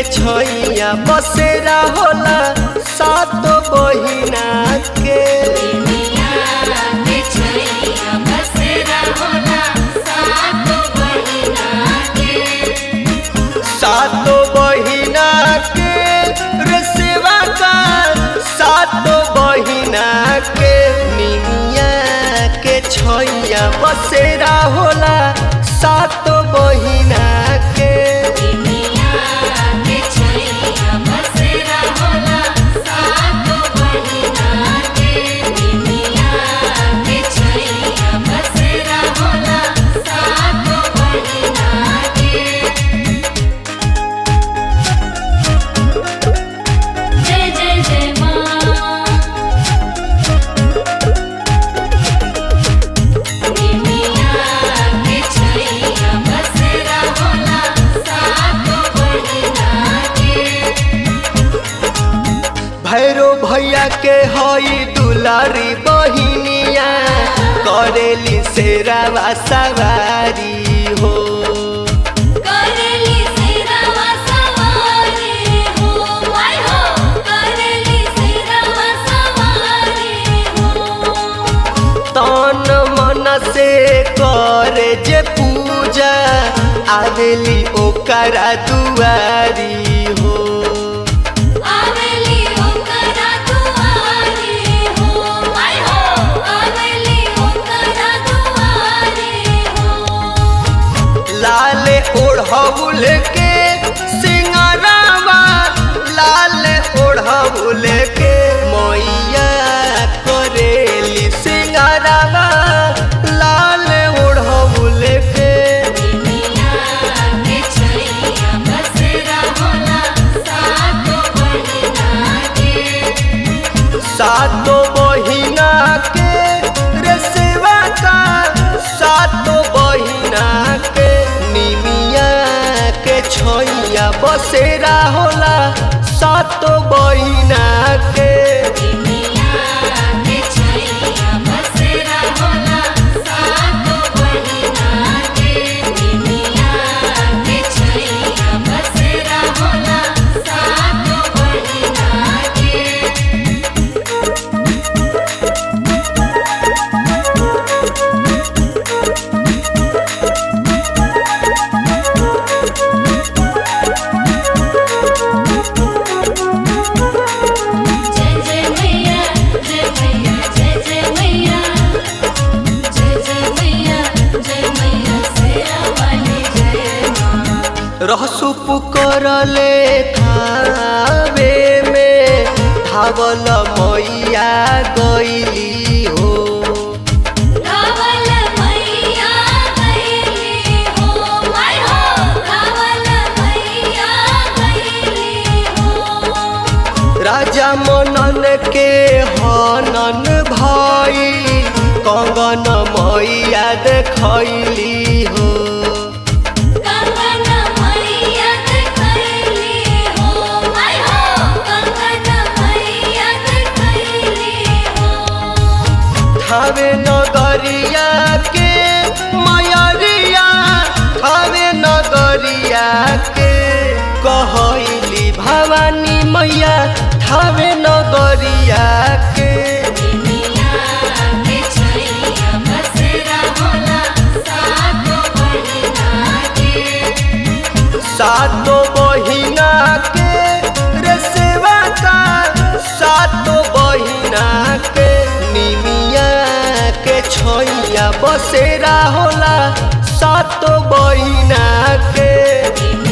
छैया बसेरा होला सात बहिना के सातो बहिना के रे सेवा का सातो बहिना के निमिया के छैया बसेरा होला सातो बहिना के जय जय जय माँ भैरो भैया के हई दुलारी बहिनिया करेली शेरावा सवारी हो करेली सिरवा सवारी हो माय हो करेली सिरवा सवारी हो तन मन से करे जे पूजा आवेली ओकरा दुआरी हो आवेली ओकरा दुआरी हो माय हो आवेली ओकरा दुआरी हो लाल ओढ़ौल के सिंगरावा लाल ओढ़ौल के मैया करेली सिंगरावा लाल ओढ़ौल के सातो बहिना के रे सेवा का सातो बहिना के निमिया के छैया बसेरा होला सातो बहिना के जय जय मैया जय मैया जय जय मैया जय जय मैया जय मैया सेरा वाली जय माँ रहसु पुकरले थावे में धावल मैया गईली हो रावल मैया गईली हो माय हो रावल मैया गईली हो राजा मनन के हनन भाई कंगन मैया देखैली हो कंगन मैया गईली हो माय हो कंगन मैया गईली हो थावे नगरिया के मयरिया थावे नगरिया के कहैली भवानी मैया थावे नगरिया के सातो बहिना के रे सेवा का सातो बहिना के निमिया के छैया बसेरा होला सातो बहिना के